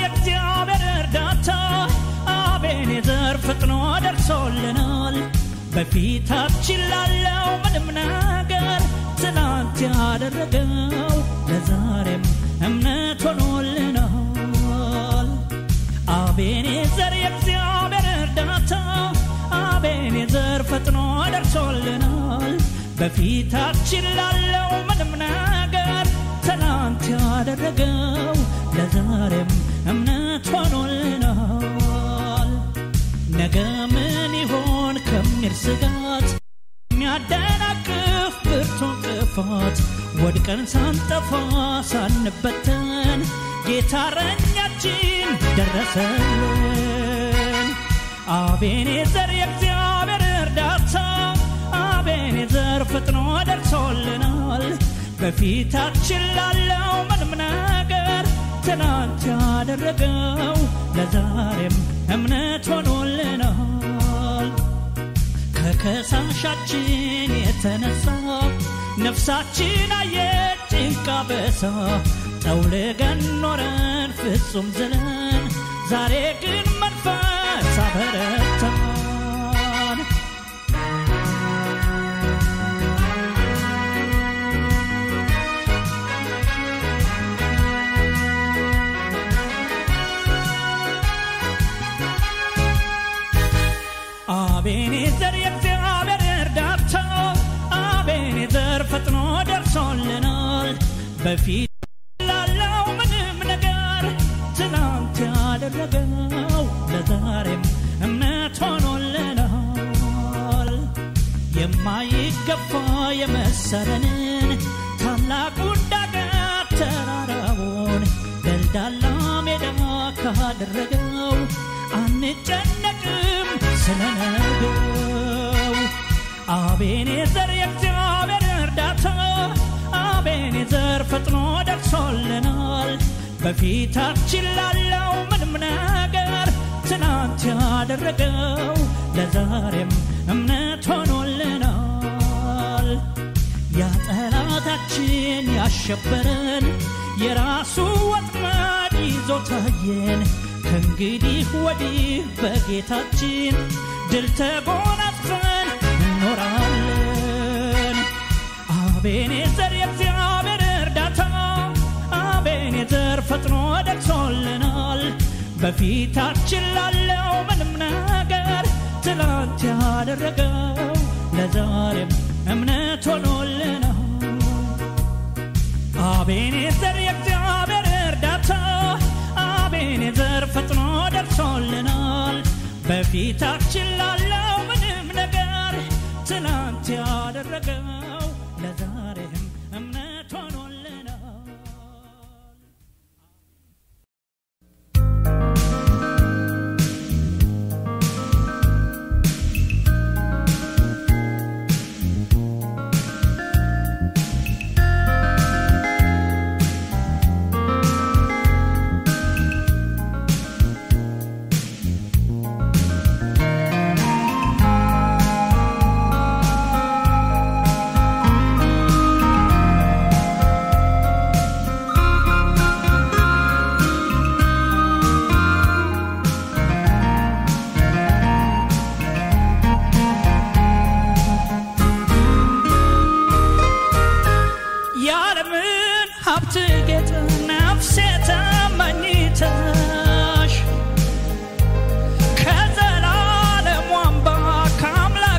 የእግዚአብሔር እርዳታ አቤኔዘር ፈጥኖ ደርሶልናል። በፊታችን ላለው ምንም ነገር ትናንት ያደረገው ለዛሬም እምነት ሆኖልናል። አቤኔዘር የእግዚአብሔር እርዳታ አቤኔዘር ፈጥኖ ደርሶልናል። በፊታችን ላለው ምንም ነገር ትናንት ያደረገው ለዛሬም እምነት ሆኖልናል። ነገ ምን ይሆን ከሚል ስጋት የሚያደናቅፍ ብርቱ እንቅፋት ወድቀን ሳንጠፋ ሳንበተን ጌታ እረኛችን ደረሰልን። አቤኔዘር የእግዚአብሔር እርዳታ አቤኔዘር ፈጥኖ ደርሶልናል። በፊታችን ላለው ምንም ነገር ትናንት ያደረገው ለዛሬም እምነት ሆኖልናል። ከከሳሻችን የተነሳ ነፍሳችን አየች ጭንቃ በሳ ጠውልገን ኖረን ፍጹም ዝለን ዛሬ ግን መንፈስ አበረታን። አቤኔዘር የእግዚአብሔር እርዳታ አቤኔዘር ፈጥኖ ደርሶልናል። በፊት ላለው ምንም ነገር ትናንት ያደረገው ለዛሬም እምነት ሆኖልናል። የማይገፋ የመሰለንን ታላቁን ዳገት ተራራውን ደልዳላ ሜዳ ካደረገው አንጨነቅም ስለነገው። አቤኔዘር የእግዚአብሔር እርዳታ አቤኔዘር ፈጥኖ ደርሶልናል። በፊታችን ላለው ምንም ነገር ትናንት ያደረገው ለዛሬም እምነት ሆኖልናል። ያ ጠላታችን ያሸበረን የራሱ ወጥመድ ይዞ ታየን። ከእንግዲህ ወዲህ በጌታችን ድል ተጎናጽፈን እንኖራለን። አቤኔዘር የእግዚአብሔር እርዳታ አቤኔዘር ፈጥኖ ደርሶልናል። በፊታችን ላለው ምንም ነገር ትላንት ያደረገው ለዛሬም እምነት ሆኖልናል። አቤኔዘር የእግዚአብሔር እርዳታ አቤኔዘር ፈጥኖ ደርሶልናል። በፊታችን ላለው ምንም ነገር ትናንት ያደረገው ለዛሬም እምነት ሆኖልናል። የዓለምን ሀብት ጌጥ ነፍሴ ተመኝተሽ ከዘላለም አምባ ከአምላክ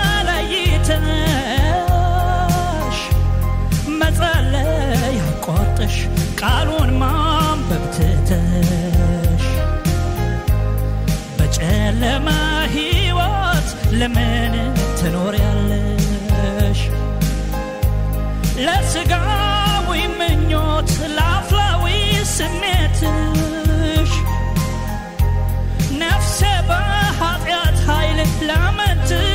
ተለይተሽ መጸለይ አቋርጠሽ ቃሉን ማንበብ ትተሽ በጨለማ ሕይወት ለምን ትኖሪያለሽ? ለስጋዊ ምኞት ለአፍላዊ ስሜትሽ ነፍሴ በኃጢአት ኃይል ለምን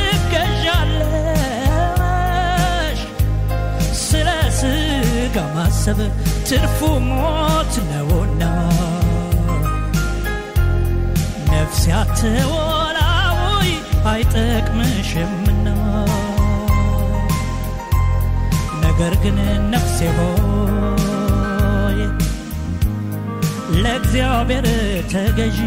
ትገዣለሽ? ስለ ስጋ ማሰብ ትርፉ ሞት ነውና ነፍሴ አትወላውይ አይጠቅምሽምና ነገር ግን ነፍሴ ሆይ ለእግዚአብሔር ተገዢ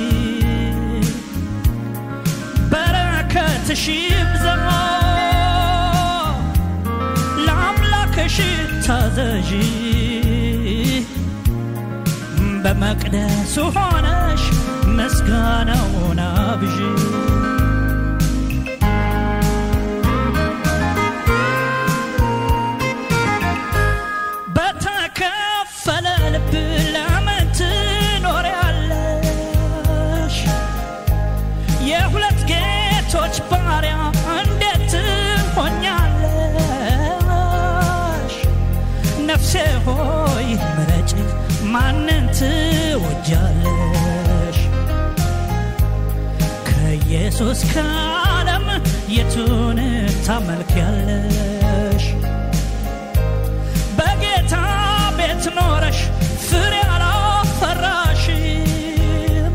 በረከትሽ ይብዛ ለአምላክሽ ታዘዢ በመቅደሱ ሆነሽ ምስጋናውን አብዢ በተከፈለ ልብ ለምን ትኖሪያለሽ? የሁለት ጌቶች ባሪያ እንዴት ትሆኛለሽ? ነፍሴ ሆይ ምረጭ፣ ማንን ትወጃለሽ? ከኢየሱስ ከዓለም የቱን ታመልኪያለሽ? በጌታ ቤት ኖረሽ ፍሬ አላፈራሽም።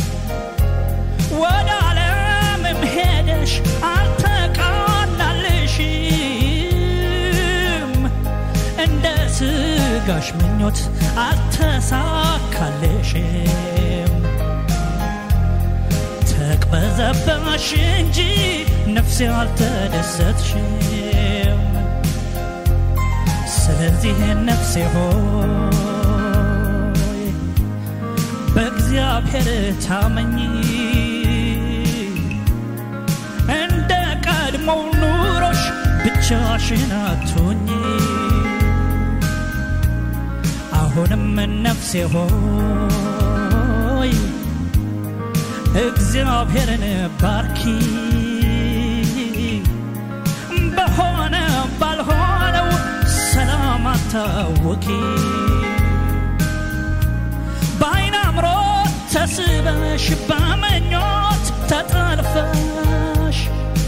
ወደ ዓለምም ሄደሽ አልተቃናልሽም። እንደ ስጋሽ ምኞት አልተሳካልሽም። ተቅበዘበሽ እንጂ ነፍሴ አልተደሰትሽም። ስለዚህ ነፍሴ ሆይ በእግዚአብሔር ታመኚ፣ እንደ ቀድሞው ኑሮሽ ብቻሽን አትሁኚ። አሁንም ነፍሴ ሆይ እግዚአብሔርን ባርኪ በሆነ ባልሆነው ሰላም አታውቂ በአይን አምሮት ተስበሽ በምኞት ተጠልፈሽ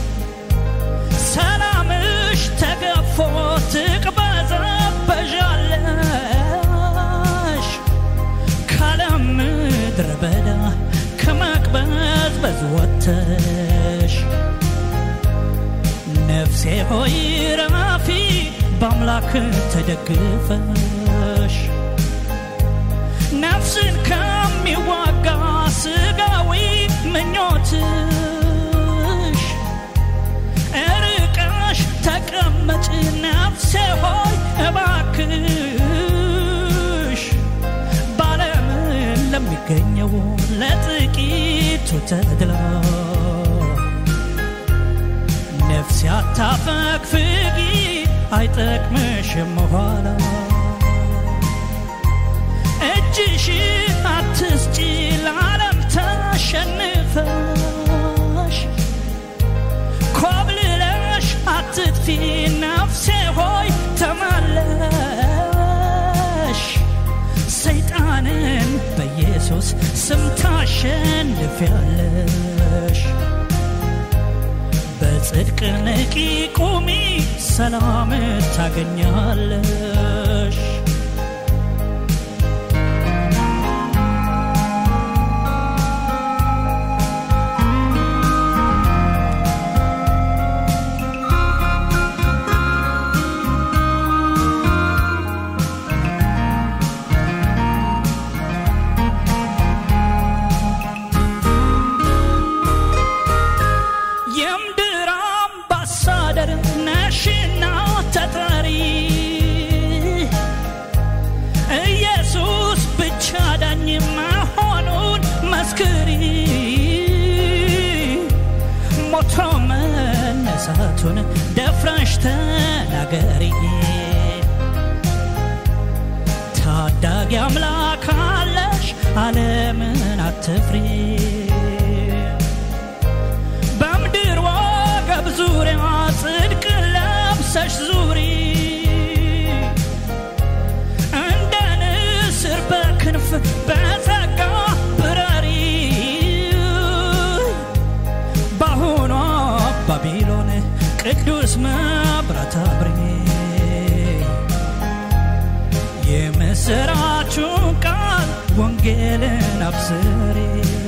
ሰላምሽ ተገፎ ትቅበዘበዣለሽ ካለም ምድረ በዳ ከመቅበዝበዝ ወጥተሽ ነፍሴ ሆይ ረፊ በአምላክ ተደግፈሽ ነፍስን ከሚዋጋ ስጋዊ ምኞትሽ እርቀሽ ተቀመጭ ነፍሴ ሆይ እባክሽ ባለም ለሚገኘው ለጥቂቱ ተድላ ነፍሴ አታፈግፍጊ አይጠቅምሽም ኋላ እጅሽ አትስጪ ለዓለም ተሸንፈሽ ኮብልለሽ አትጥፊ ነፍሴ ሆይ ተመለሽ ሰይጣንን በኢየሱስ ስም ታሸንፊያለሽ በጽድቅ ንቂ ቁሚ ሰላም ታገኛለሽ የምድር አምባሳደር ነሽና ተጠሪ ኢየሱስ ብቻ ዳኝ መሆኑን መስክሪ ሞቶ መነሳቱን ደፍረሽ ተናገሪ ታዳጊ አምላክ አለሽ ዓለምን አትፍሪ በምድር ወገብ ዙሪያ ጽድቅ ለብሰሽ ዙሪ እንደ ንስር በክንፍ በጸጋ ብረሪ በአሁኗ ባቢሎን ቅዱስ መብራት አብሪ የምስራቹን ቃል ወንጌልን አብስሪ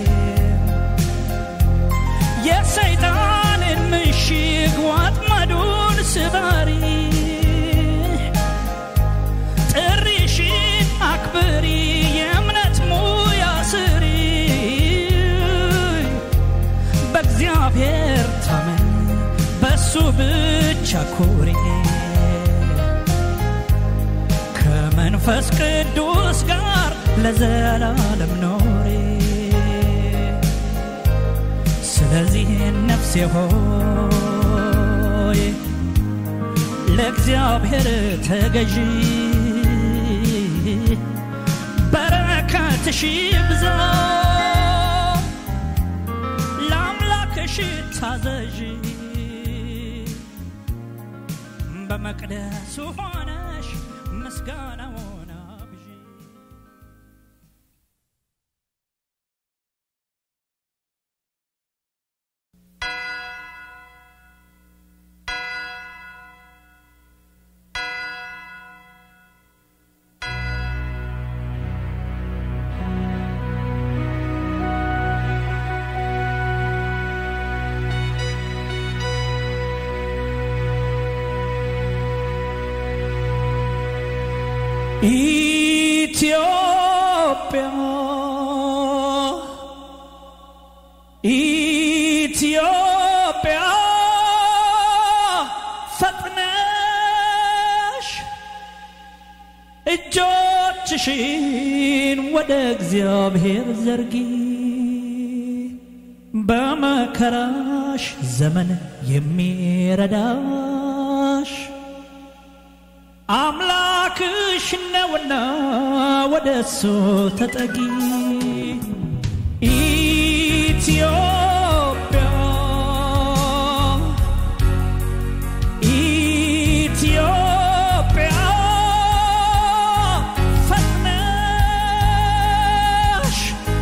የሰይጣንን ምሽግ ወጥመዱን ስበሪ ጥሪሽን አክብሪ የእምነት ብቻ ኩሪ ከመንፈስ ቅዱስ ጋር ለዘላለም ኖሪ ስለዚህ ነፍሴ ሆይ ለእግዚአብሔር ተገዢ በረከትሽ ይብዛ ለአምላክሽ ታዘዢ በመቅደሱ ሆነሽ ምስጋናውን አብዢ ኢትዮጵያ ኢትዮጵያ ፈጥነሽ እጆችሽን ወደ እግዚአብሔር ዘርጊ በመከራሽ ዘመን የሚረዳሽ አምላክሽ ነውና ወደ እሱ ተጠጊ ኢትዮጵያ ኢትዮጵያ ፈጥነሽ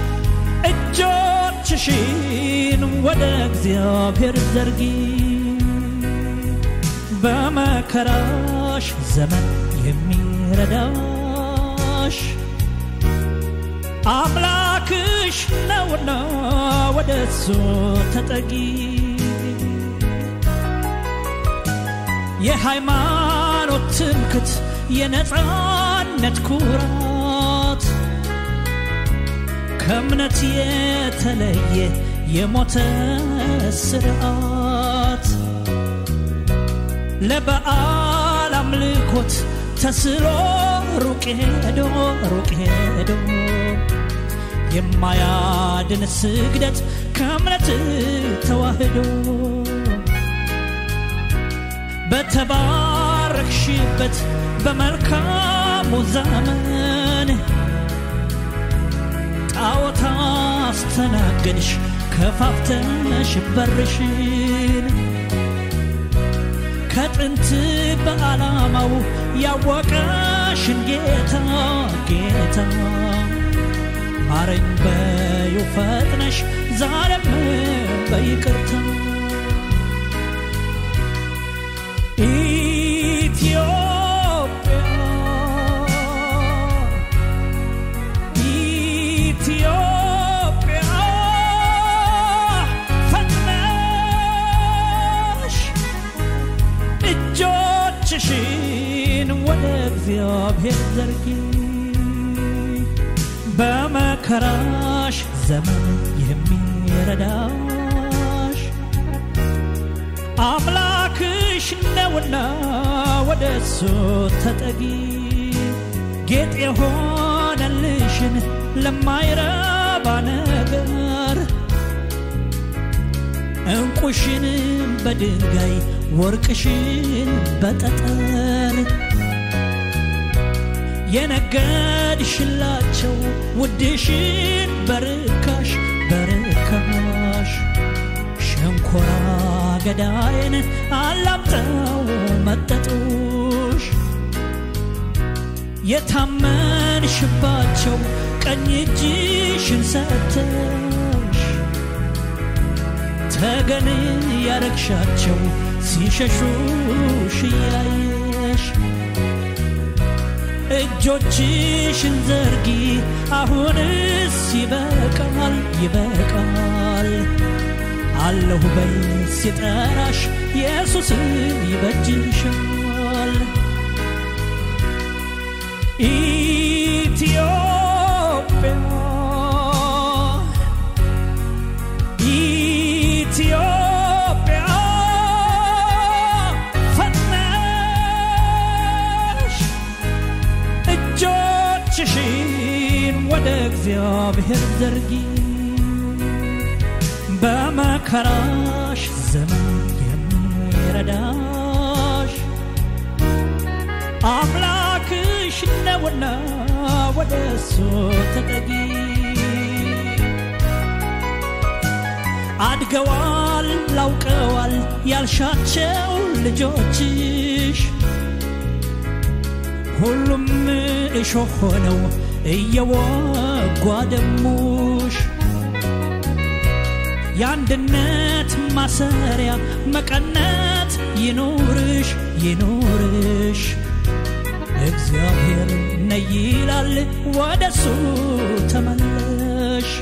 እጆችሽን ወደ እግዚአብሔር ዘርጊ በመከራሽ ዘመን የሚረዳሽ አምላክሽ ነውና ወደ እሱ ተጠጊ የሃይማኖት ትምክት የነፃነት ኩራት ከእምነት የተለየ የሞተ ስርዓት ለበዓል አምልኮት ተስሎ ሩቅ ሄዶ ሩቅ ሄዶ የማያድን ስግደት ከእምነት ተዋህዶ በተባረክሽበት በመልካሙ ዘመን ጣዖት አስተናገድሽ ከፋፍተሽ በርሽን ከጥንት በዓላማው ያወቀሽን ጌታ ጌታ ማረኝ በዩ ፈጥነሽ ዛሬም በይቅርታ ኢትዮጵያ ኢትዮጵያ ፈጥነሽ እጆችሽን ወደ እግዚአብሔር ዘርጊ በመከራሽ ዘመን የሚረዳሽ አምላክሽ ነውና ወደ እሱ ተጠጊ ጌጥ የሆነልሽን ለማይረባ ነገር እንቁሽን በድንጋይ ወርቅሽን በጠጠር የነገድሽላቸው ውድሽን በርካሽ በርካሽ ሸንኮራ ገዳይን አላምጠው መጠጡሽ የታመንሽባቸው ቀኝ እጅሽን ሰተሽ ተገን ያረግሻቸው ሲሸሹሽ እያየሽ እጆችሽን ዘርጊ አሁንስ ይበቃል ይበቃል አለሁ በይ ሲጠራሽ ኢየሱስ ይበጅሻል ኢትዮጵያ ኢትዮጵያ እግዚአብሔር ዘርጊ በመከራሽ ዘመን የሚረዳሽ አምላክሽ ነውና ወደ እሱ ተጠጊ አድገዋል ላውቀዋል ያልሻቸው ልጆችሽ ሁሉም እሾህ ሆነው እየወጓ ደሙሽ የአንድነት ማሰሪያ መቀነት ይኑርሽ ይኑርሽ እግዚአብሔር ነይ ይላል ወደሱ ተመለሽ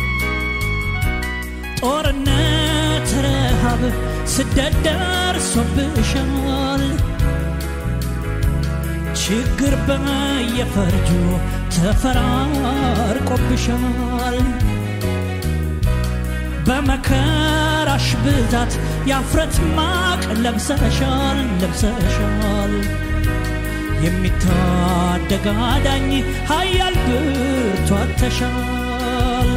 ጦርነት ረሃብ ስደት ደርሶብሻል ችግር በየፈርጁ ተፈራርቆብሻል በመከራሽ ብዛት የአፍረት ማቅ ለብሰሻል ለብሰሻል የሚታደግ አዳኝ ኃያል ብርቱ አጥተሻል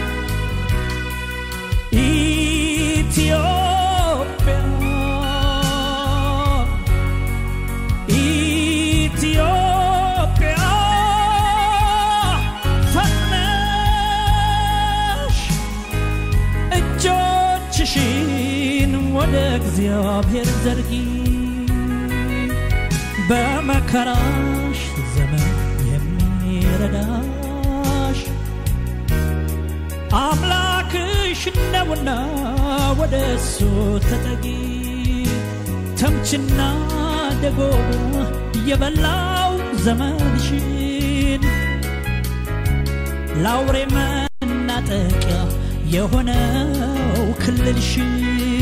ኢትዮጵያ ኢትዮጵያ ፈጥነሽ እጆችሽን ወደ እግዚአብሔር ዘርጊ በመከራሽ ዘመን የሚረዳሽ አምላክሽ ነውና ወደ እሱ ተጠጊ ተምችና ደጎሞ የበላው ዘመንሽን ለአውሬ መናጠቂያ የሆነው ክልልሽን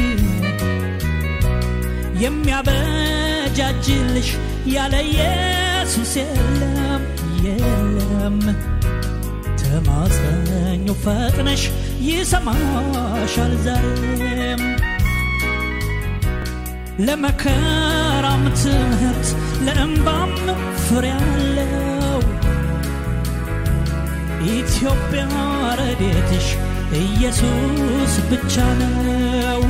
የሚያበጃጅልሽ ያለ ኢየሱስ የለም የለም ተማጸኙ ፈጥነሽ ይሰማሻል ዛሬም ለመከራም ትምህርት ለእንባም ፍሬ አለው ኢትዮጵያ ረዴትሽ ኢየሱስ ብቻ ነው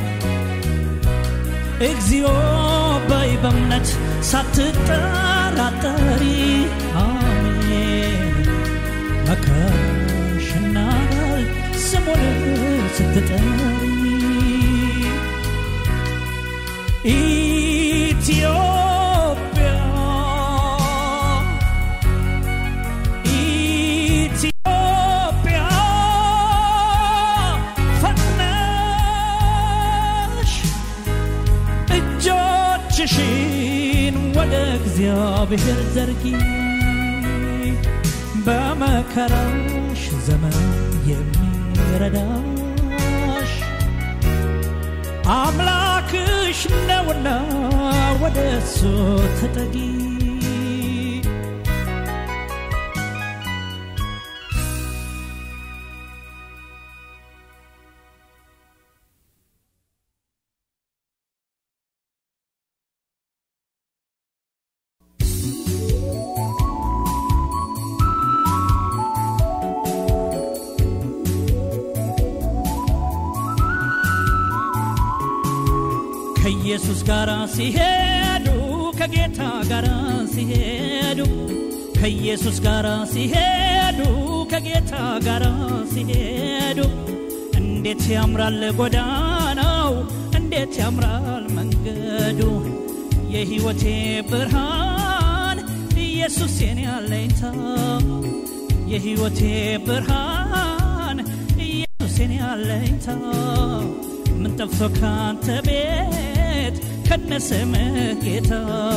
እግዚኦ በይ በእምነት ሳትጠራጠሪ አሜን መከራሽና ስሙን ስትጠሪ ኢትዮጵያ ኢትዮጵያ ፈጥነሽ እጆችሽን ወደ እግዚአብሔር ዘርጊ በመከራሽ ዘመን የሚረዳሽ አምላክሽ ነውና ወደ እሱ ተጠጊ ከኢየሱስ ጋር ሲሄዱ ከጌታ ጋር ሲሄዱ ከኢየሱስ ጋር ሲሄዱ ከጌታ ጋር ሲሄዱ እንዴት ያምራል ጎዳናው እንዴት ያምራል መንገዱ የሕይወቴ ብርሃን ኢየሱስ የኔ አለኝታ የሕይወቴ ብርሃን ኢየሱስ የኔ አለኝታ ምን ጠፍቶ ካንተ ቤት ከነስምህ ጌታ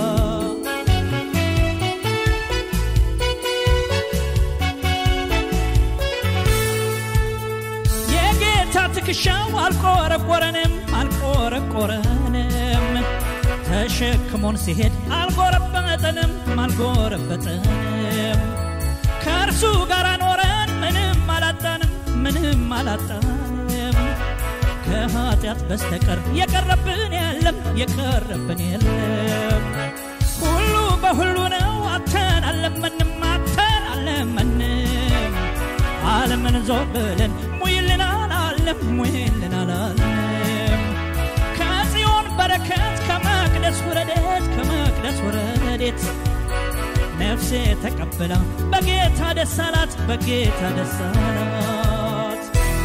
የጌታ ትከሻው አልቆረቆረንም አልቆረቆረንም ተሸክሞን ሲሄድ አልጎረበጠንም አልጎረበጠንም ከእርሱ ጋር ኖረን ምንም አላጣንም ምንም አላጣንም ከኃጢአት በስተቀር የቀረብን የለም የቀረብን የለም ሁሉ በሁሉ ነው አተን አለመንም አተን አለመንም ዓለምን ዞር ብለን ሙይልን አላለም ሙይልን አላለም ከጽዮን በረከት ከመቅደስ ወረደት ከመቅደስ ወረዴት ነፍሴ ተቀብላ በጌታ ደስ አላት በጌታ ደስ አላት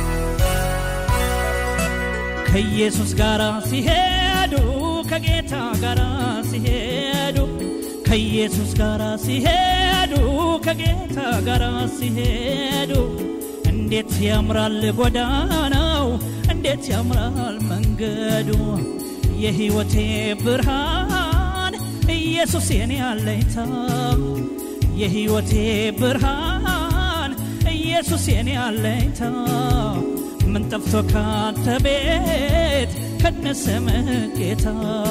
ከኢየሱስ ጋር ሲሄዱ ከጌታ ጋር ሲሄዱ ከኢየሱስ ጋር ሲሄዱ ከጌታ ጋር ሲሄዱ እንዴት ያምራል ጎዳናው እንዴት ያምራል መንገዱ የሕይወቴ ብርሃን ኢየሱስ የኔ አለኝታ የሕይወቴ ብርሃን ኢየሱስ የኔ አለኝታ ምን ጠፍቶ ካንተ ቤት ከነሰምህ ጌታ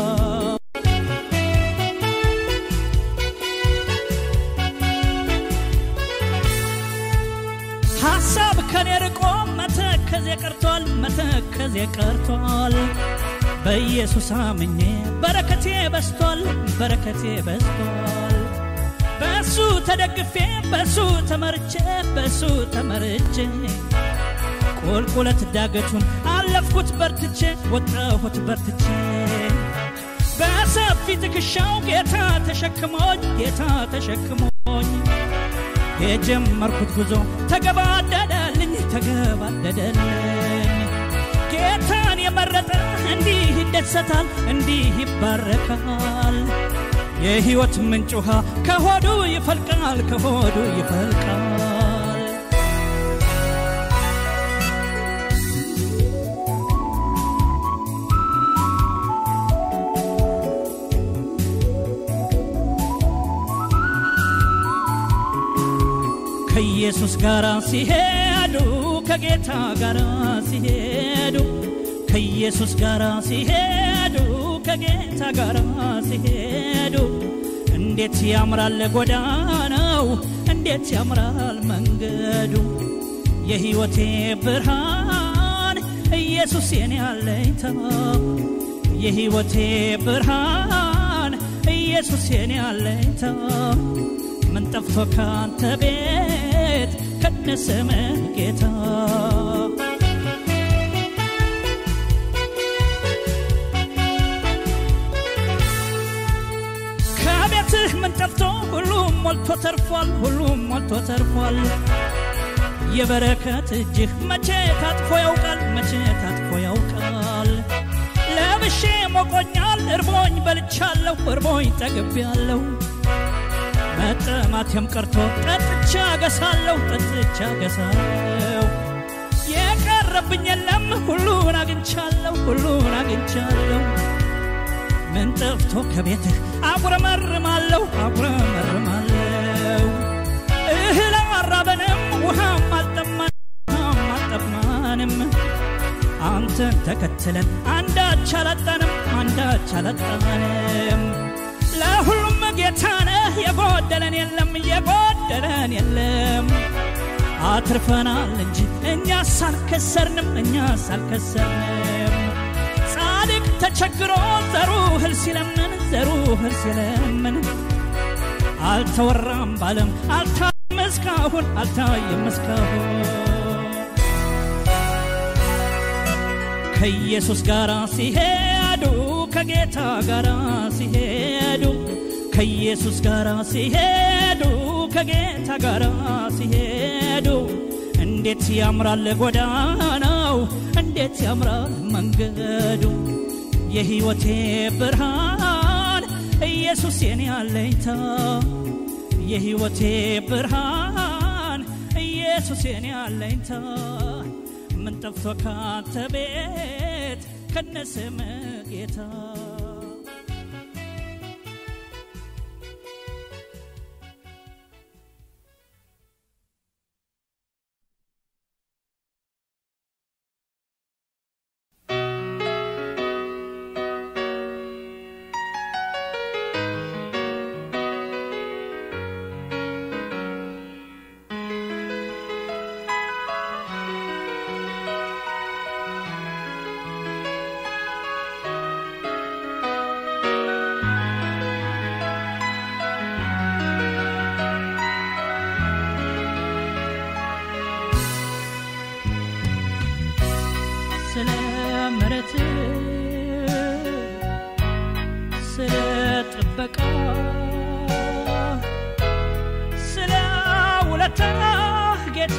ሐሳብ ከኔ ርቆ መተከዜ ቀርቷል መተከዜ ቀርቷል በኢየሱስ አምኜ በረከቴ በስቷል በረከቴ በስቷል በሱ ተደግፌ በሱ ተመርቼ በሱ ተመርቼ ቁልቁለት ዳገቱን አለፍኩት በርትቼ ወጣሁት በርትቼ በሰፊ ትከሻው ጌታ ተሸክሞኝ ጌታ ተሸክሞኝ የጀመርኩት ጉዞ ተገባደደልኝ ተገባደደልኝ ጌታን የመረጠ እንዲህ ይደሰታል እንዲህ ይባረካል የሕይወት ምንጭ ውሃ ከሆዱ ይፈልቃል ከሆዱ ይፈልቃል ከኢየሱስ ጋር ሲሄዱ ከጌታ ጋር ሲሄዱ ከኢየሱስ ጋር ሲሄዱ ከጌታ ጋር ሲሄዱ እንዴት ያምራል ጎዳናው እንዴት ያምራል መንገዱ የሕይወቴ ብርሃን ኢየሱስ የኔ አለኝታ የሕይወቴ ብርሃን ኢየሱስ የኔ አለኝታ ምን ጠፍቶ ካንተ ቤት ከነስምህ ጌታ ከቤትህ ምን ጠፍቶ ሁሉም ሞልቶ ተርፏል ሁሉም ሞልቶ ተርፏል የበረከት እጅህ መቼ ታጥፎ ያውቃል መቼ ታጥፎ ያውቃል ለብሼ ሞቆኛል እርቦኝ በልቻለሁ እርቦኝ ጠግቤያለሁ መጠማቴም ቀርቶ ጠጥቻ ገሳለሁ ጠጥቻ ገሳለሁ የቀረብኝ የለም ሁሉን አግኝቻለሁ ሁሉን አግኝቻለሁ ምን ጠፍቶ ከቤትህ አጉረመርማለሁ አጉረመርማለሁ እህል አራበንም ውሃም አልጠማንም አልጠማንም አንተን ተከትለን አንዳች አላጣንም አንዳች አላጣንም ለሁሉም ጌታ ነህ የጎደለን የለም የጎደለን የለም አትርፈናል እንጂ እኛ ሳልከሰርንም እኛ ሳልከሰርንም ጻድቅ ተቸግሮ ዘሩ እህል ሲለምን ዘሩ እህል ሲለምን አልተወራም ባለም አልታየም እስካሁን አልታየም እስካሁን ከኢየሱስ ጋር ሲሄዱ ከጌታ ጋር ሲሄዱ ከኢየሱስ ጋር ሲሄዱ ከጌታ ጋር ሲሄዱ እንዴት ያምራል ጎዳናው እንዴት ያምራል መንገዱ የሕይወቴ ብርሃን ኢየሱስ የኔ አለኝታ የሕይወቴ ብርሃን ኢየሱስ የኔ አለኝታ ምን ጠፍቶ ካንተ ቤት ከነስም ጌታ ስለ ምረት ስለ ጥበቃ ስለ ውለታ ጌታ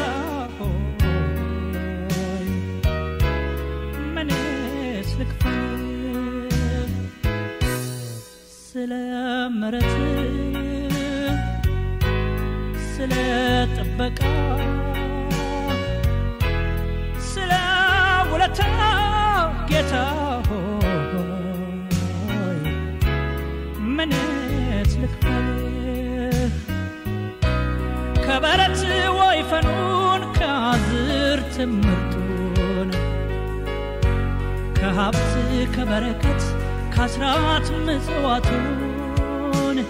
ሆይ ምንስ ልክፈል ስለ ምረት ስለ ጥበቃ ስለ ውለታ ጌታ ሆይ ምንስ ልክፈል ከበረት ወይፈኑን ከአዝርት ምርጡን ከሀብት ከበረከት ከአስራት ምጽዋቱን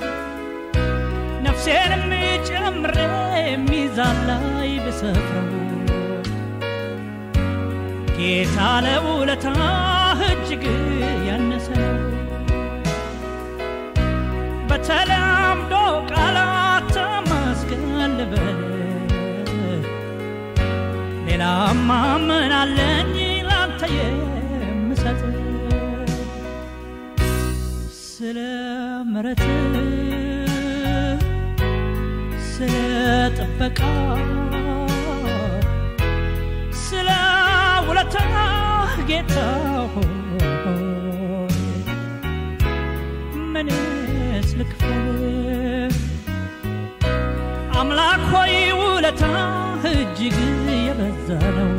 ነፍሴንም ጨምሬ ሚዛን ላይ ብሰፍረው ጌታ ለውለታ እጅግ ያነሰ ነው። በተለምዶ ቃላት ተመስገን ልበል ሌላማ ምን አለኝ ላንተ የምሰጥ ስለ ምረት ስለ ጥበቃ ስለ ውለታ ጌታ ሆይ ምንስ ልክፈል አምላክ ሆይ ውለታ እጅግ የበዛ ነው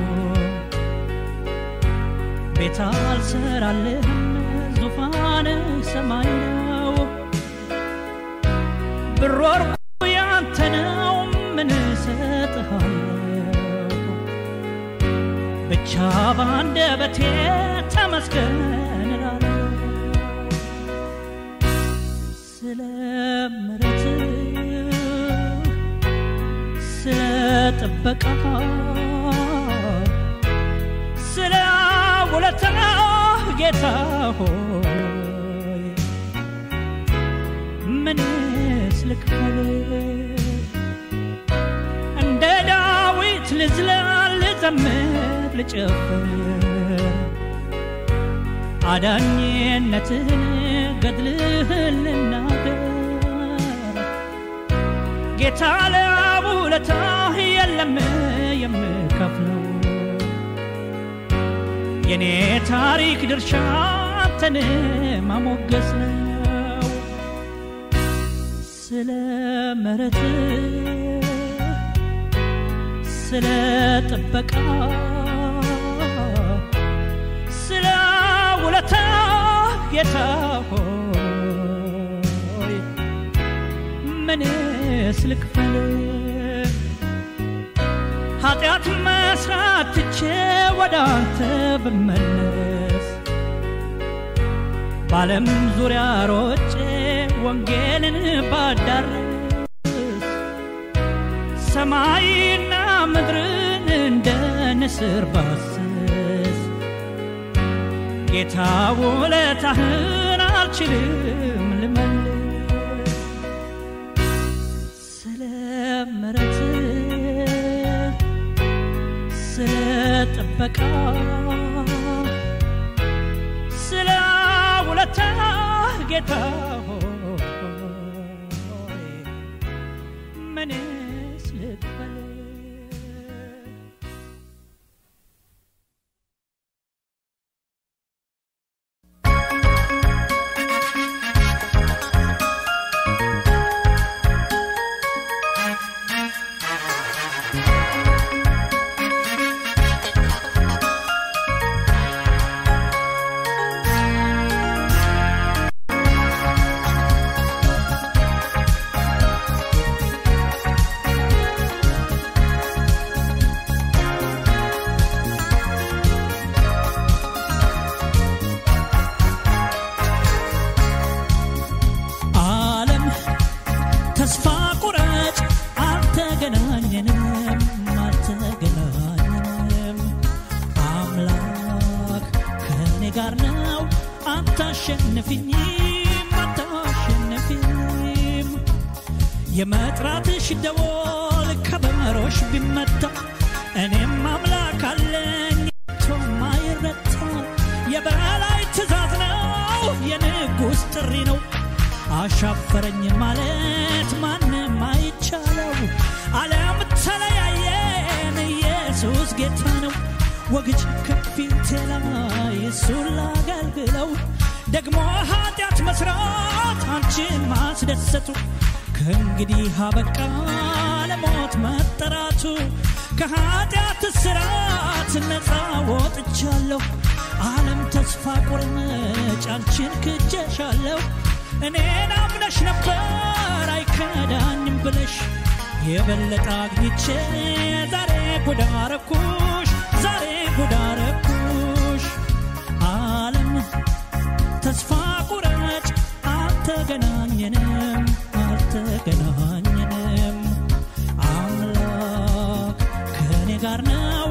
ቤት አልሰራልህም ዙፋንህ ሰማይ ነው ብር ወርቁ ያንተ ነው ምን እሰጥሃለሁ ብቻ በአንደበቴ ተመስገን እላለሁ ስለ ምሕረትህ ስለ ጥበቃ ስለ ውለታ ጌታ ሆይ ምንስ ልክፈል እንደ ዳዊት ልዝለል ልዘምር ልጨፍር አዳኝነትህን ገድልህን ልናገር ጌታ ለውለታህ የለም የምከፍለው የኔ ታሪክ ድርሻ አንተን ማሞገስ ነው ስለ ምሕረትህ ስለ ጥበቃ ስለ ውለታ ጌታ ሆይ ምንስ ልክፈል ኃጢአት መስራት ትቼ ወደ አንተ ብመለስ በዓለም ዙሪያ ሮጬ ወንጌልን ባዳርስ ሰማይና ምድርን እንደ ንስር ባስስ ጌታ ውለታህን አልችልም ልመልስ ስለ ምሕረትህ ስለ ጥበቃ ስለ ውለታ ጌታ ሆይ ምንስ ልክፈል ዓለም ተስፋ ቁረጭ አልተገናኘንም አልተገናኘንም አምላክ ከእኔ ጋር ነው አታሸንፍኝም አታሸንፍኝም የመጥራትሽ ደወል ከበሮሽ ቢመታ እኔም አምላክ አለኝ ቶ ማይረታ አሻፈረኝ ማለት ማንም አይቻለው። ዓለም ተለያየን፣ ኢየሱስ ጌታ ነው። ወግጅ ከፊቴ ላይ እሱን ላገልግለው። ደግሞ ኃጢአት መስራት አንቺን ማስደሰቱ ከእንግዲህ አበቃ ለሞት መጠራቱ ከኃጢአት ስራት ነፃ ወጥቻለሁ። ዓለም ተስፋ ቁርምጭ አንቺን ክጀሻለሁ። እኔን አምነሽ ነበር አይከዳኝም ብለሽ የበለጠ አግኝቼ ዛሬ ጉዳረኩሽ ዛሬ ጉዳረኩሽ ዓለም ተስፋ ቁረጭ አልተገናኘንም አልተገናኘንም አምላክ ከእኔ ጋር ነው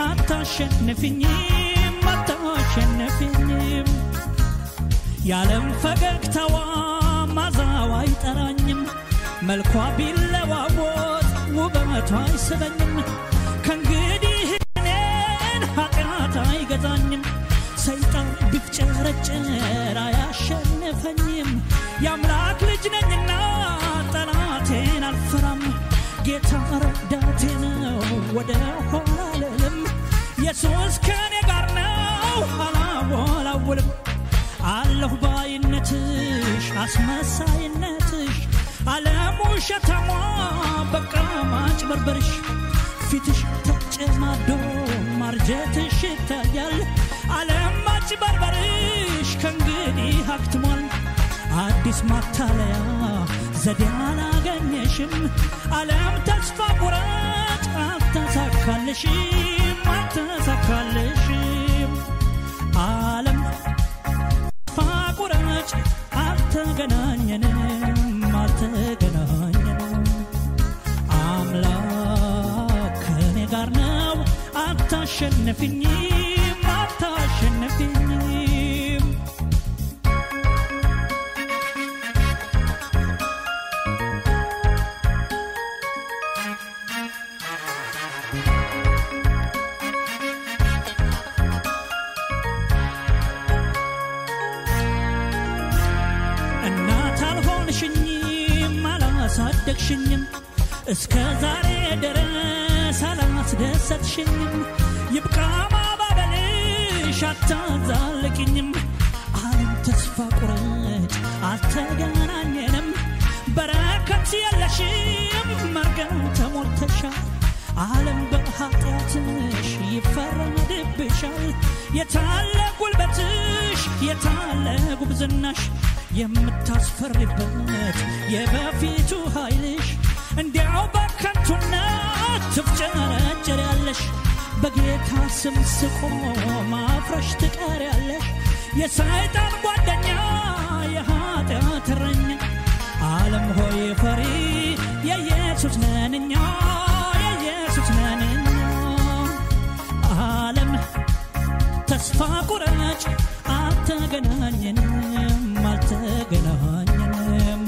አታሸንፍኝም አታሸንፍኝም የዓለም ፈገግታዋ ማዛዋ አይጠራኝም መልኳ ቢለዋወጥ ውበቷ አይስበኝም ከእንግዲህ እኔን ኃጢአት አይገዛኝም ሰይጣን ቢፍጨረጨር አያሸንፈኝም የአምላክ ልጅ ነኝና ጠላቴን አልፈራም ጌታ ረዳቴ ነው ወደ ኋላ አልልም ኢየሱስ ከእኔ ጋር ነው አላወላውልም አለሁ ባይነትሽ አስመሳይነትሽ ዓለም ውሸታሟ በቃ ማጭበርበርሽ ፊትሽ ተጨማዶ ማርጀትሽ ይታያል ዓለም ማጭበርበርሽ ከእንግዲህ አክትሟል አዲስ ማታለያ ዘዴ አላገኘሽም ዓለም ተስፋ ቁረጭ አልተሳካልሽም አልተሳካልሽም ዓለም ተስፋ ቁረጭ አልተገናኘንም አልተገናኘንም አምላክ ከእኔ ጋር ነው አታሸንፍኝም አታሸንፍኝም እናት አልሆንሽኝም አላሳደግሽኝም እስከ ዛሬ ድረስ አላስደሰትሽኝም ይብቃ ማባበልሽ አታዛልቅኝም ዓለም ተስፋ ቁረጭ አልተገናኘንም በረከት የለሽም መርገም ተሞልተሻል ዓለም በኃጢአትሽ ይፈረድብሻል የታለ ጉልበትሽ የታለ ጉብዝናሽ የምታስፈሪበት የበፊቱ ኃይልሽ እንዲያው በከንቱነት ትፍጨረጨር ያለሽ በጌታ ስም ስቆም ማፍረሽ ትቀር ያለሽ የሰይጣን ጓደኛ የኃጢአት እረኛ ዓለም ሆይ ፈሪ የኢየሱስ ነንኛ የኢየሱስ ነንኛ ዓለም ተስፋ ቁረጭ አልተገናኘንም አልተገናኘንም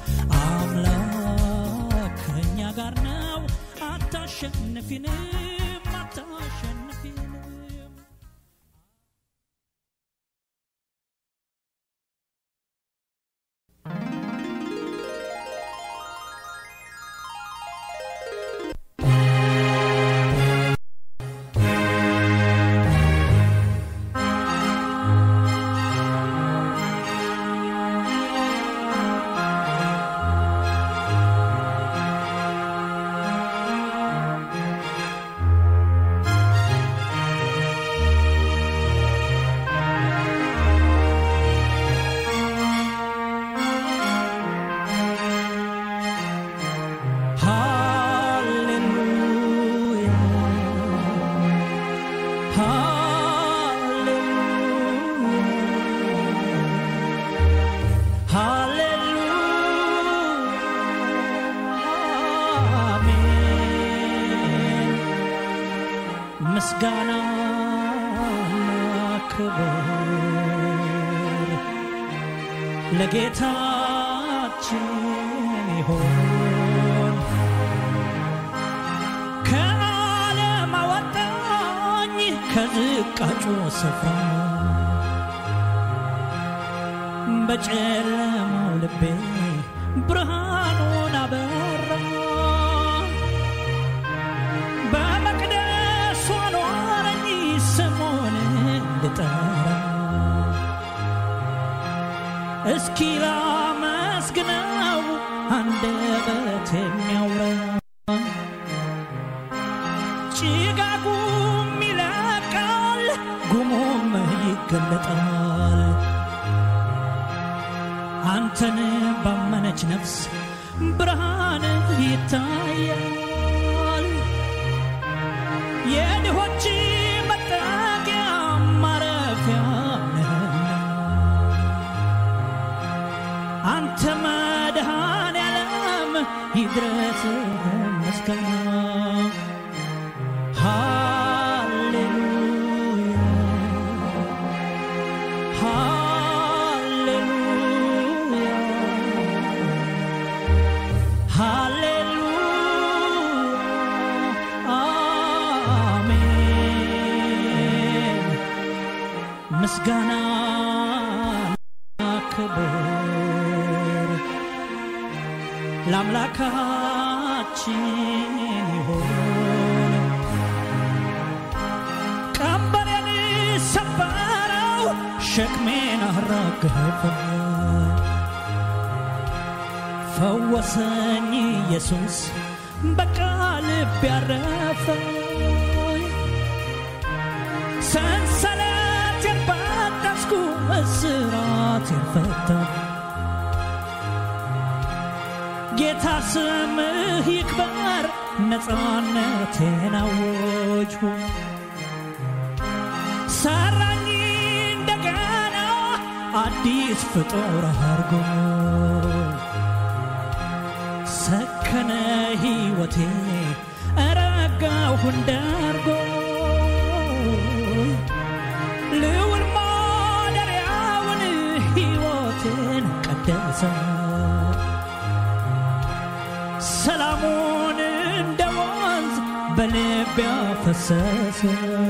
አምላክ ከእኛ ጋር ነው አታሸንፊንም አታሸንፊንም ምስጋና ክብር ለጌታችን ይሆን ከዓለም አወጣኝ ከዝቃጩ ስፍራ በጨለማው ልቤ ብርሃኑን አበራ በመቅደሱ አኖረኝ ስሙን ልጠራ እስኪ ላመስግነው አንደበት የሚያውራ ጭጋጉም ይለቃል ጉሙም ይገለጣል አንተን ባመነች ነፍስ ብርሃን ይታያል የድሆች መጠጊያ ማረፊያ ነህና አንተ መድኃኔ ዓለም ይድረስ ምስጋና ሃሌሉያ ሃሌሉያ ሃሌሉያ አሜን ምስጋና ክብር ለአምላካችን ይሆን ቀንበሬን ሰበረው ሸክሜን አራገፈ ፈወሰኝ ኢየሱስ በቃልብ ያረፈ ሰንሰለቴን በጠስኩ እስራቴን ፈታ ጌታ ስምህ ይክበር ነፃነቴን አወጅሁ ሰራኝ እንደገና አዲስ ፍጡር አርጎ ሰከነ ሕይወቴ ረጋሁ እንዳርጎ ልውል ማደሪያውን ሕይወቴን ቀደሰ ሰላሙን እንደ ወንዝ በልቤ ያፈሰሰ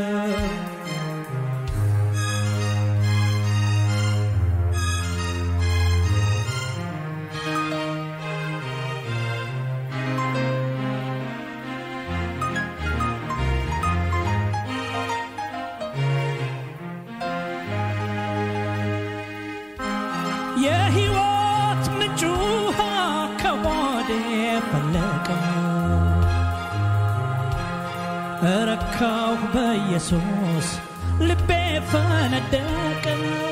የሕይወት ምንጭ ውሃ ከሆዴ ፈለቀ እረካሁ በኢየሱስ ልቤ ፈነደቀ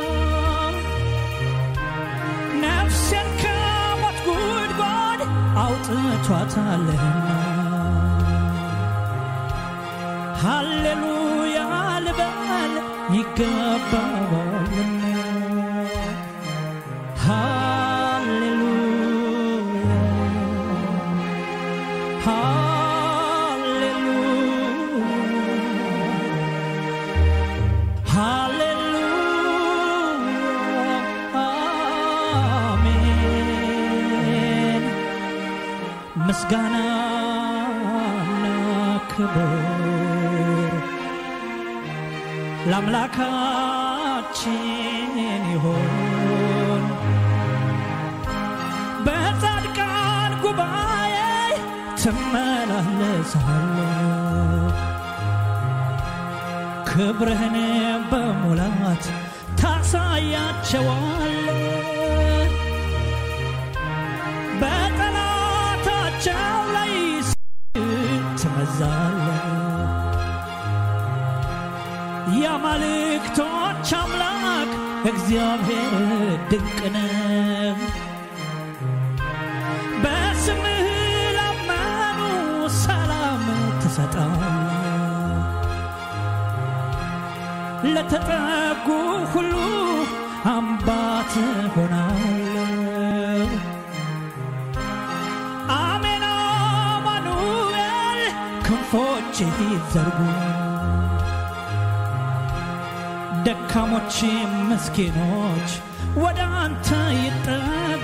ነፍሴን ከሞት ጉድጓድ አውጥቷታልና ሃሌሉያ ልበል ይገባዋልና ምስጋናና ክብር ለአምላካችን ይሆን በጻድቃን ጉባኤ ትመላለሳለ ክብርህን በሙላት ታሳያቸዋለ በጠላታቸው ላይ ትመዛለ የአማልክቶች አምላክ እግዚአብሔር ድንቅ ነው። በስምህ ላመኑ ሰላም ትሰጣለህ። ለተጠጉ ሁሉ አምባ ትሆናለህ። አሜን አማኑኤል ክንፎችህ ይዘርጉ ደካሞች ምስኪኖች ወደ አንተ ይጠጉ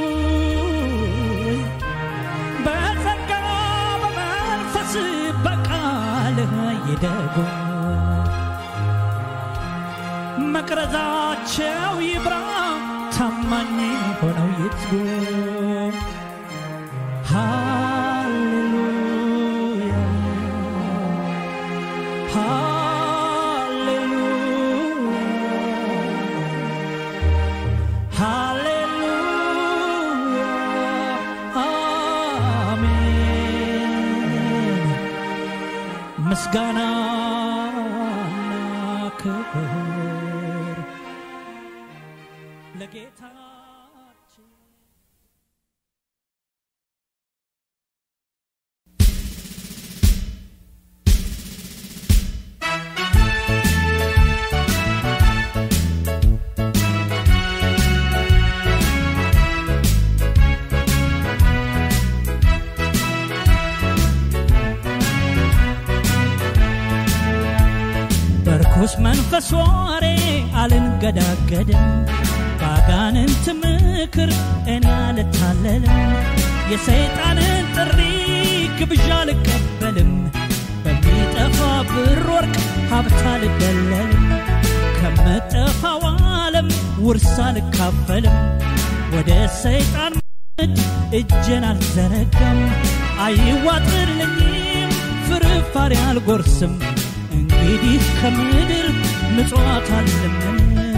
በጸጋ በመንፈስ በቃልህ ይደጉ መቅረዛቸው ይብራ ታማኝ ሆነው ይትጉ ሃሌሉያ ሃሌሉያ ሃሌሉያ አሜን ምስጋና ክብር ለጌታችን በርኩስ መንፈስ ወሬ አልንገዳገድም፣ ባጋንንት ምክር እኔ አልታለልም፣ የሰይጣንን ጥሪ ግብዣ አልቀበልም፣ በሚጠፋ ብር ወርቅ ሀብት አልደለልም፣ ከምጠፋው ዓለም ውርስ አልካፈልም፣ ወደ ሰይጣን ምድ እጄን አልዘረጋም፣ አይዋጥልኝም፣ ፍርፋሪ አልጎርስም እንግዲህ ከምድር ምጽዋት አልለምንም።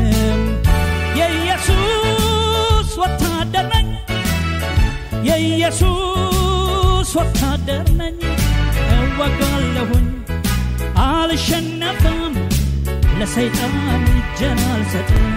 የኢየሱስ ወታደር ነኝ፣ የኢየሱስ ወታደር ነኝ። እዋጋለሁኝ፣ አልሸነፍም፣ ለሰይጣን እጄን አልሰጥም።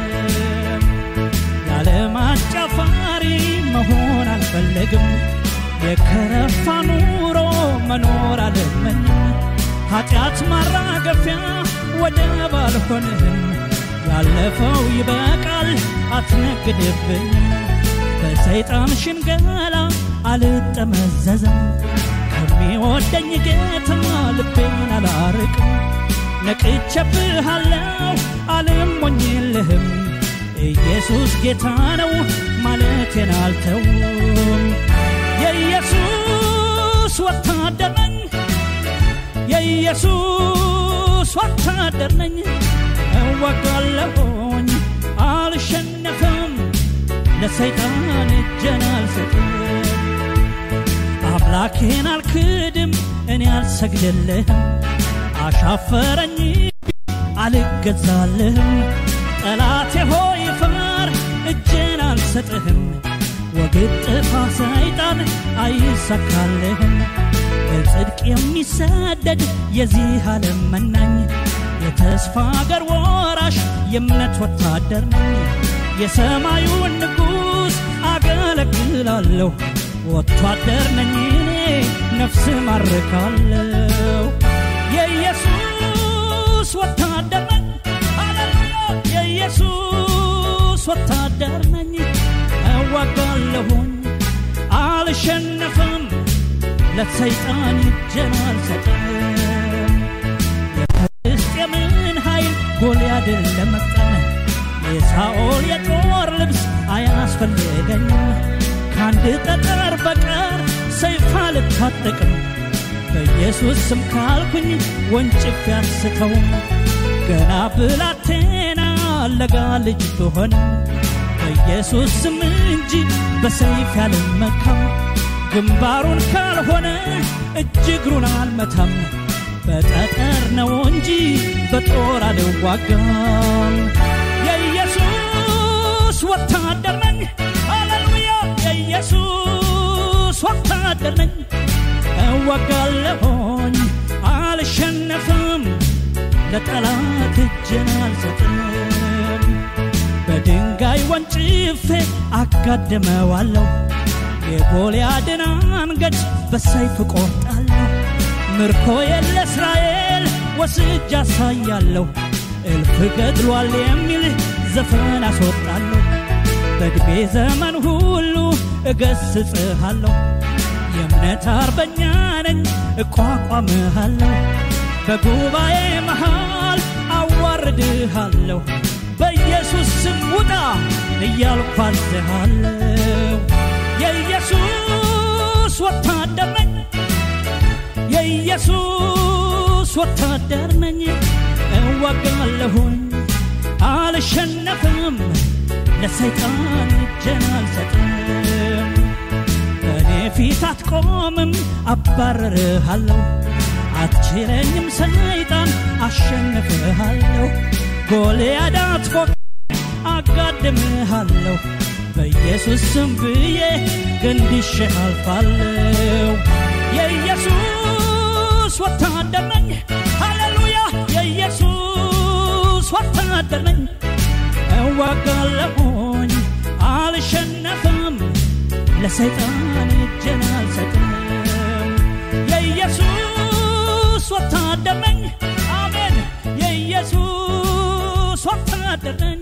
የዓለም አጫፋሪ መሆን አልፈለግም፣ የከረፋ ኑሮ መኖር አልመኝም። ኃጢአት ማራገፊያ ወደብ አልሆንህም። ያለፈው ይበቃል አትነግድብኝም። በሰይጣን ሽንገላ አልጠመዘዝም። ከሚወደኝ ጌታ ልቤን አላርቅም። ነቅቼብሃለሁ አልሞኝልህም። ኢየሱስ ጌታ ነው ማለቴን አልተውም። የኢየሱስ ወታደር ነኝ የኢየሱስ ወታደር ነኝ። እዋጋለሁኝ አልሸነፍም፣ ለሰይጣን እጄን አልሰጥም። አምላኬን አልክድም፣ እኔ አልሰግድልህም። አሻፈረኝ አልገዛልህም። ጠላቴ ሆይ ፈር እጄን አልሰጥህም። ወግድ ጥፋ ሰይጣን አይሳካልህም። በጽድቅ የሚሰደድ የዚህ ዓለም መናኝ የተስፋ አገር ወራሽ የእምነት ወታደር ነኝ። የሰማዩን ንጉሥ አገለግላለሁ። ወታደር ነኝ እኔ ነፍስ ማርካለሁ። የኢየሱስ ወታደር ነኝ። ሃሌሉያ! የኢየሱስ ወታደር ነኝ። እዋጋለሁኝ አልሸነፍም ለሰይጣን እጄን አልሰጥም። የፍልስጤምን ኃይል ጎልያድን ለመቅጠም የሳኦል የጦር ልብስ አያስፈልገኝም። ከአንድ ጠጠር በቀር ሰይፍ አልታጠቅም። በኢየሱስ ስም ካልኩኝ ወንጭፍ ያስተውም ገና ብላቴና ለጋ ልጅ ብሆንም በኢየሱስ ስም እንጂ በሰይፍ ያልመካም ግንባሩን ካልሆነ እጅ እግሩን አልመታም። በጠጠር ነው እንጂ በጦር አልዋጋም። የኢየሱስ ወታደር ነኝ። ሃሌሉያ! የኢየሱስ ወታደር ነኝ። እዋጋለሁኝ አልሸነፍም፣ ለጠላት እጄን አልሰጥም። በድንጋይ ወንጭፌ አጋድመዋለሁ የጎልያድን አንገት በሰይፍ ቆርጣለሁ። ምርኮዬን ለእስራኤል ወስጅ አሳያለሁ። እልፍ ገድሏል የሚል ዘፈን አስወጣለሁ። በዕድሜ ዘመን ሁሉ እገስጽሃለሁ። የእምነት አርበኛ ነኝ እቋቋምሃለሁ። በጉባኤ መሃል አዋርድሃለሁ። በኢየሱስ ስም ውጣ እያልኩ አዝሃለሁ። የኢየሱስ ወታደር ነኝ። የኢየሱስ ወታደር ነኝ። እዋጋለሁኝ አልሸነፍም፣ ለሰይጣን እጄን አልሰጥም በእኔ ፊት አትቆምም አባረርሃለሁ አትችለኝም ሰይጣን አሸንፍሃለሁ ጎልያድ አትፎቅ አጋድምሃለሁ በኢየሱስ ስም ብዬ ገንድሼ አልፋለሁ የኢየሱስ ወታደር ነኝ ሃሌሉያ የኢየሱስ ወታደር ነኝ እዋጋለሁኝ አልሸነፍም ለሰይጣን እጄን አልሰጥም የኢየሱስ ወታደር ነኝ አሜን የኢየሱስ ወታደር ነኝ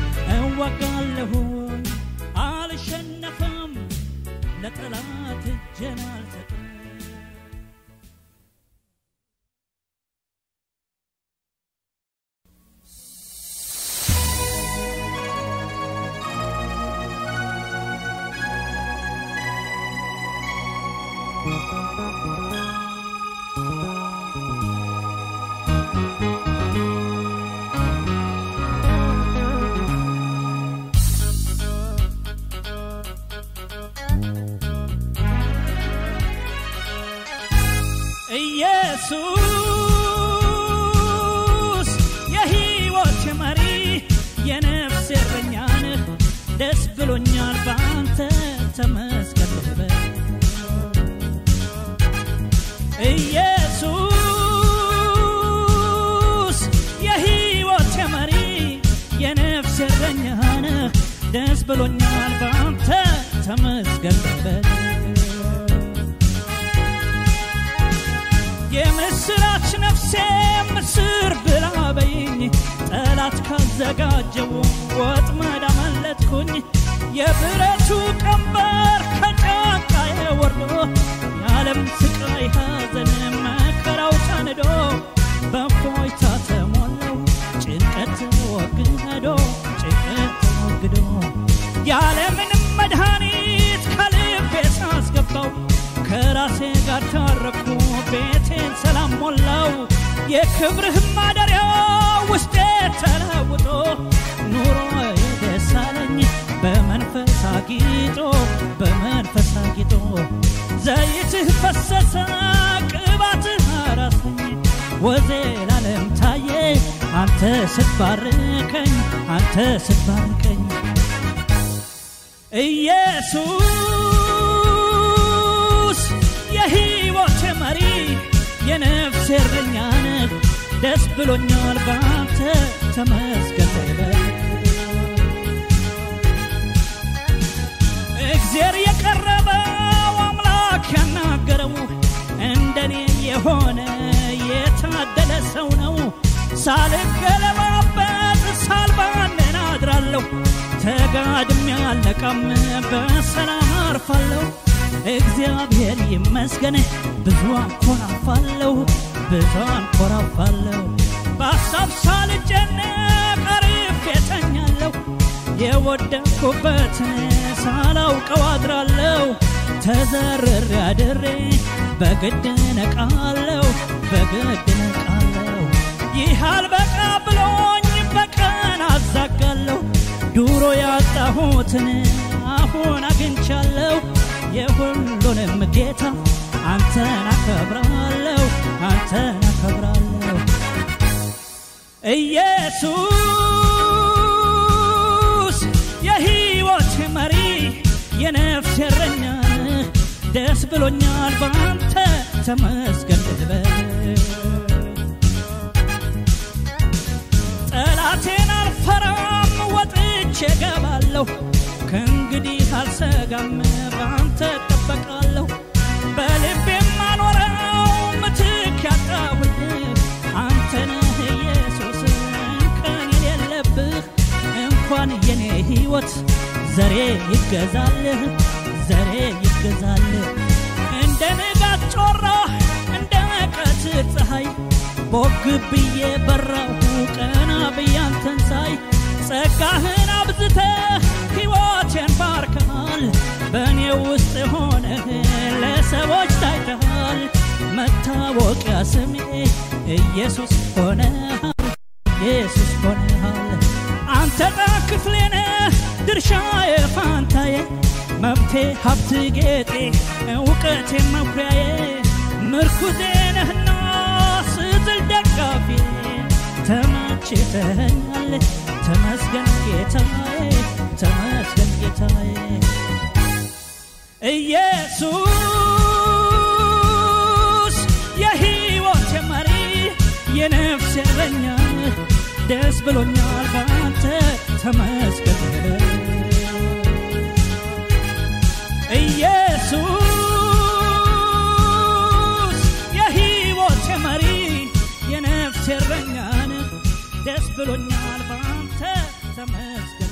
እዋጋለሁኝ አልሸነፍም ለጠላት እጄን አልሰጥም ኢየሱስ የሕይወት መሪ የነፍስ እረኛ ነህ ደስ ብሎኛል በአንተ ተመስገን ልበል ኢየሱስ የሕይወት መሪ የነፍስ እረኛ ነህ ደስ ብሎኛል በአንተ ተመስገን ልበል የምስራች ነፍሴ ምስር ብላ በይኝ ጠላት ካዘጋጀው ወጥመድ አመለጥኩኝ የብረቱ ቀንበር ከጫንቃዬ ወርዶ የዓለም ስቃይ ሐዘን መከራው ተንዶ በፎይታ ተሞላው ጭንቀት ተወግዶ ጭንቀት ተወግዶ ያለምንም መድኃኒት ከልቤ ሳስገባው ከራሴ ጋር ታረኩ ቤቴን ሰላም ሞላው የክብርህ ማደሪያ ውስጤ ተለውጦ ኑሮ ደስ አለኝ በመንፈስ አጊጦ በመንፈስ አጊጦ ዘይትህ ፈሰሰ ቅባትህ አራሰኝ ወዜ ላለም ታየ አንተ ስትባርከኝ አንተ ስትባርከኝ ኢየሱስ የሕይወት መሪ የነፍስ እረኛ ነህ ደስ ብሎኛል በአንተ ተመስገን በል እግዜር የቀረበው አምላክ ያናገረው እንደኔ የሆነ የታደለ ሰው ነው ሳልገለባበጥ ሳልባንን አድራለሁ ተጋድሜ አልነቃም በሰላም አርፋለሁ እግዚአብሔር ይመስገን ብዙ አንኮራፋለሁ ብዙ አንኮራፋለሁ በሀሳብ ሳልጨነቅ አርፌ እተኛለሁ የወደቅኩበትን ሳላውቀው አድራለሁ ተዘርሬ አድሬ በግድ ነቃለሁ በግድ ነቃለሁ ይህ አልበቃ ብሎኝ በቀን አዛጋለሁ ዱሮ ያጣሁትን አሁን አግኝቻለሁ የሁሉንም ጌታ አንተን አከብራለሁ አንተን አከብራለሁ ኢየሱስ የሕይወት መሪ የነፍስ እረኛ ነህ ደስ ብሎኛል በአንተ ተመስገን ልበል ጠላቴን አልፈራም ወጥቼ ገባለሁ ከእንግዲህ አልሰጋም በአንተ እጠበቃለሁ በልቤም አኖረው ምትክ ያጣሁልህ አንተ ነህ ኢየሱስ እንከን የሌለብህ እንኳን የኔ ሕይወት ዘሬ ይገዛልህ ዘሬ ይገዛልህ እንደ ንጋት ጮራ እንደ ቀትር ፀሐይ ቦግ ብዬ በራሁ ቀና ብዬ አንተን ሳይ ጸጋህን አብዝተህ ሕይወቴን ባርከሃል በእኔ ውስጥ ሆነህ ለሰዎች ታይተሃል መታወቂያ ስሜ ኢየሱስ ሆነሃል ኢየሱስ ሆነሃል አንተ ጣ ክፍሌ ነህ ሀብቴ ሀብት ጌጤ እውቀቴ መኩሪያዬ ምርኩዜ ነህና ስትል ደጋፊ ተመችተኸኛል ተመስገን ጌታዬ ተመስገን ጌታዬ ኢየሱስ የሕይወቴ መሪ የነፍሴ እረኛ ደስ ብሎኛል ባንተ ተመስገን ኢየሱስ የሕይወቴ መሪ የነፍሴ እረኛን ደስ ብሎኛል ባንተ ተመስገን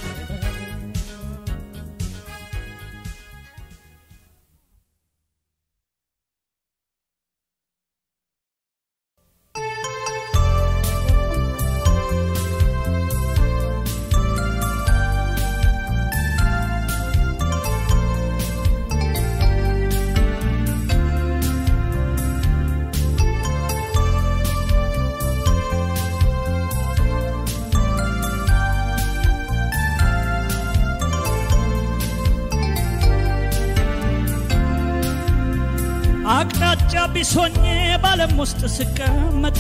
አቅጣጫ ቢሶኜ ባለም ውስጥ ስቀመጥ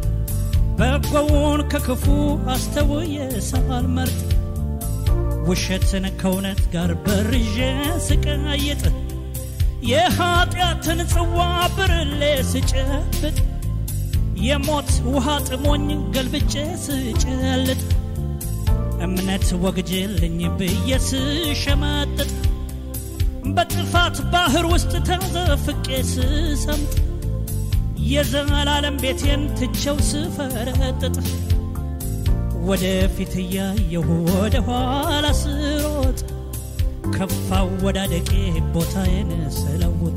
በጎውን ከክፉ አስተውዬ ሳልመርጥ ውሸትን ከእውነት ጋር በርዤ ስቀይጥ የኀጢአትን ጽዋ ብርሌ ስጨብጥ የሞት ውሃ ጥሞኝ ገልብጬ ስጨልጥ እምነት ወግጄልኝ ብዬ ስሸመጥጥ በጥፋት ባህር ውስጥ ተዘፍቄ ስሰምጥ የዘላለም ቤቴን ትቸው ስፈረጥጥ ወደፊት እያየሁ ወደ ኋላ ስሮጥ ከፋ ወዳደቄ ቦታዬን ስለውጥ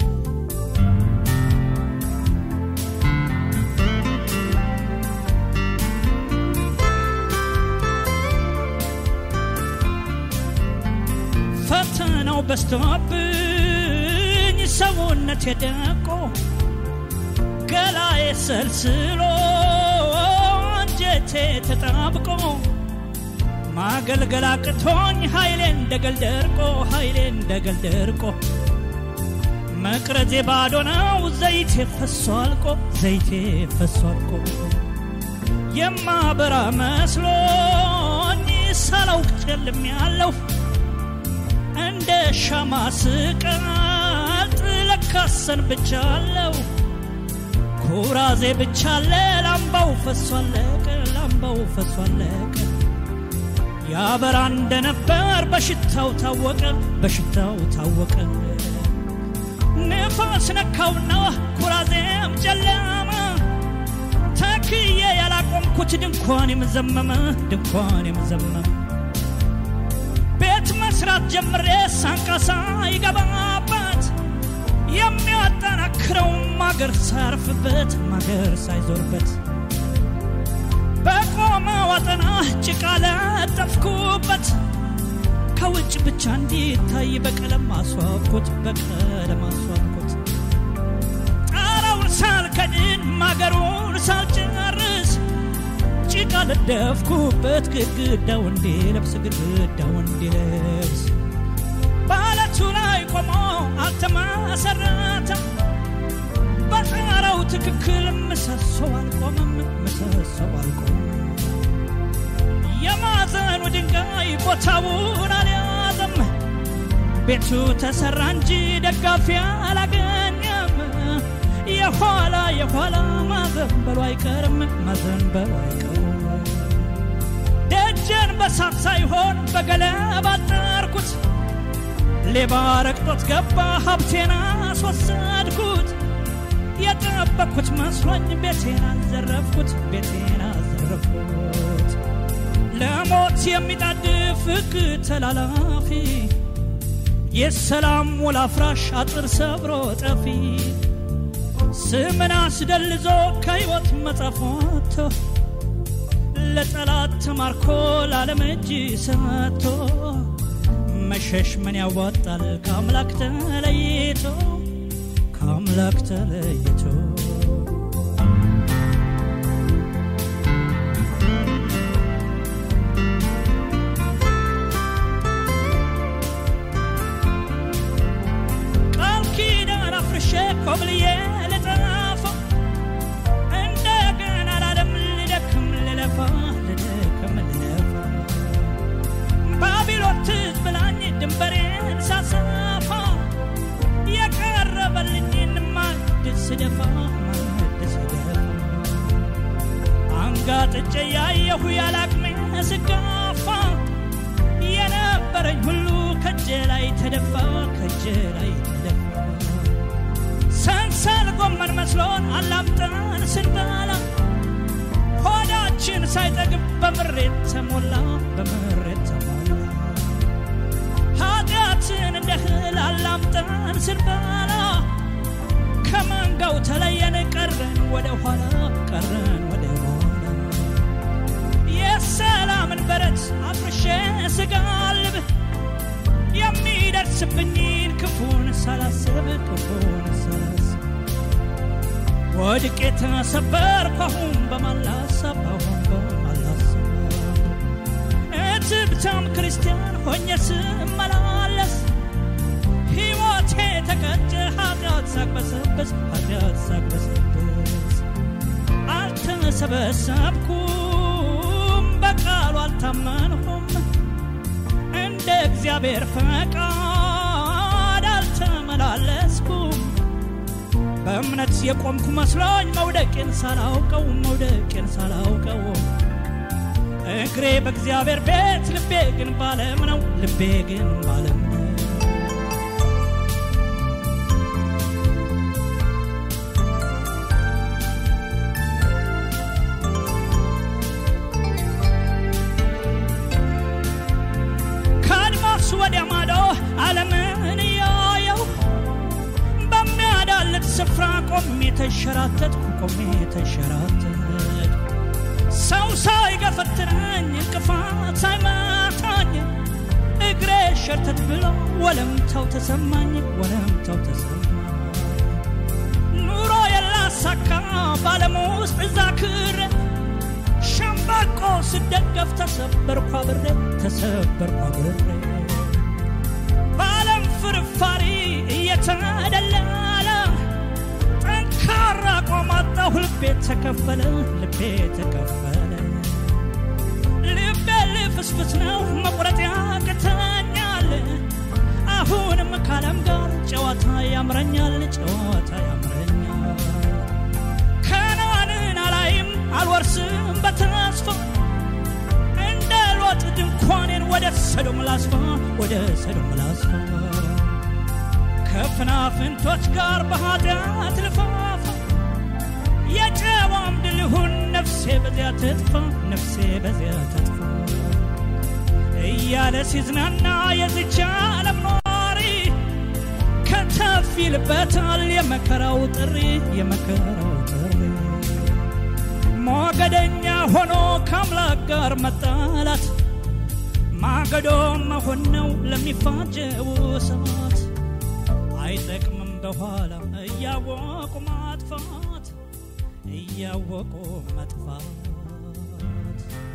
ፈተናው በስቶብኝ ሰውነት የደቆ ገላዬ ሰልስሎ አንጀቴ ተጣብቆ ማገልገል አቅቶኝ ኃይሌ እንደገል ደርቆ ኃይሌ እንደገል ደርቆ መቅረዜ ባዶ ነው ዘይቴ ፈሶ አልቆ ዘይቴ ፈሶ አልቆ የማበራ መስሎኝ ሳላውቅ ጨልም ያለሁ እንደ ሻማ ስቀልጥ ለካሰን ብቻ አለው ኩራዜ ብቻ አለ ላምባው ፈሶ አለቀ ላምባው ፈሶ አለቀ ያበራ እንደነበር በሽታው ታወቀ በሽታው ታወቀ ንፋስ ነካውና ኩራዜም ጨለመ ተክዬ ያላቆምኩት ድንኳን የምዘመመ ድንኳን የምዘመመ ቤት መስራት ጀምሬ ሳንቃሳ ይገባበት የሚያጠናክረው ማገር ሳያርፍበት ማገር ሳይዞርበት በቆመ ወጠና ጭቃ ለጠፍኩበት ከውጭ ብቻ እንዲታይ በቀለም አስዋብኩት በቀለም አስዋብኩት ጣራውን ሳልከድን ማገሩን ሳልጨርስ ጭቃ ለደፍኩበት ግድግዳው እንዲለብስ ግድግዳው እንዲለብስ በአለቱ ላይ ቆሞ አልተመሰረተም በጣራው ትክክል ምሰሶ አልቆመም ምሰሶ አልቆመም የማዕዘኑ ድንጋይ ቦታውን አልያዘም ቤቱ ተሰራ እንጂ ደጋፊ አላገኘም የኋላ የኋላ ማዘንበሉ አይቀርም ማዘንበሉ አይቀርም ደጀን በሳት ሳይሆን በገለባ አጠርኩት ሌባ ረግጦት ገባ ሀብቴን አስወሰድኩት የጠበቅኩት መስሎኝ ቤቴን አዘረፍኩት ቤቴን አዘረፍኩት ለሞት የሚጣድፍ ሕግ ተላላፊ የሰላም ውል አፍራሽ አጥር ሰብሮ ጠፊ ስምን አስደልዞ ከሕይወት መጽሐፍ ወጥቶ ለጠላት ተማርኮ ለዓለም እጅ ሰጥቶ መሸሽ ምን ያዋጣል ከአምላክ ተለይቶ ከአምላክ ተለይቶ እያለሁ ያላቅሜ ስጋፋ የነበረኝ ሁሉ ከእጄ ላይ ተደፋ ከእጄ ላይ ተደፋ ሰንሰል ጎመን መስሎን አላምጠን ስንበላ ሆዳችን ሳይጠግብ በምሬት ተሞላ በምሬት ተሞላ ኃጢአትን እንደ እህል አላምጠን ስንበላ ከመንጋው ተለየን ቀረን ወደ ኋላ ቀረን ወደ ኋላ የሰላምን በረት አፍርሼ ስጋልብ የሚደርስብኝን ክፉን ሳላስብ ክፉን ሳላስብ ወድቄ ተሰበርኩ አሁን በማላሰብ አሁን በማላሰብ እትብታም ክርስቲያን ሆኜ ስመላለስ ሕይወቴ ተቀጨ ኃጢአት ሳቅበሰበስ ኃጢአት ሳቅበሰበስ አልተሰበሰብኩም በቃሉ አልታመንኩም እንደ እግዚአብሔር ፈቃድ አልተመላለስኩም በእምነት የቆምኩ መስሎኝ መውደቄን ሳላውቀው መውደቄን ሳላውቀው እግሬ በእግዚአብሔር ቤት ልቤ ግን ባለም ነው ልቤ ግን ባለም ነው ከአድማስ ወዲያ ማዶ ዓለምን እያየው በሚያዳልጥ ስፍራ ቆሜ ተሸራተትኩ ቆሜ ተሸራተትኩ ሰው ሳይገፈትረኝ እንቅፋት ሳይመታኝ እግሬ ሸርተት ብሎ ወለምታው ተሰማኝ ወለምታው ተሰማኝ ኑሮ የላሳካ ባለም ውስጥ እዛ ክር ሸምበቆ ስደገፍ ተሰበርኩ አብሬ ተሰበርኩ አብሬ በዓለም ፍርፋሪ እየተደለለ ጠንካራ ቆማጣሁ ልቤ ተከፈለ ልቤ ተከፈለ ልቤ ልፍስፍስ ነው መቁረጥ ያቅተኛል አሁንም ካለም ጋር ጨዋታ ያምረኛል ጨዋታ ያምረኛል ከነዓንን አላይም አልወርስም በተስፋ እንደ ሎጥ ድንኳኔን ወደ ሰዶም ላስፋ ወደ ሰዶም ላስፋ ከፍናፍንቶች ጋር በኃጢአት ልፋፋ የጨዋም ድልሁን ነፍሴ በዚያ ትጥፋ ነፍሴ በዚያ ትጥፋ እያለ ሲዝናና የዝቻ ዓለም ኗሪ ከተፍ ይልበታል የመከራው ጥሪ የመከራው ጥሪ ሞገደኛ ሆኖ ከአምላክ ጋር መጣላት ማገዶ መሆን ነው ለሚፋጀው ሰማት አይጠቅምም በኋላ እያወቁ ማጥፋት እያወቁ መጥፋት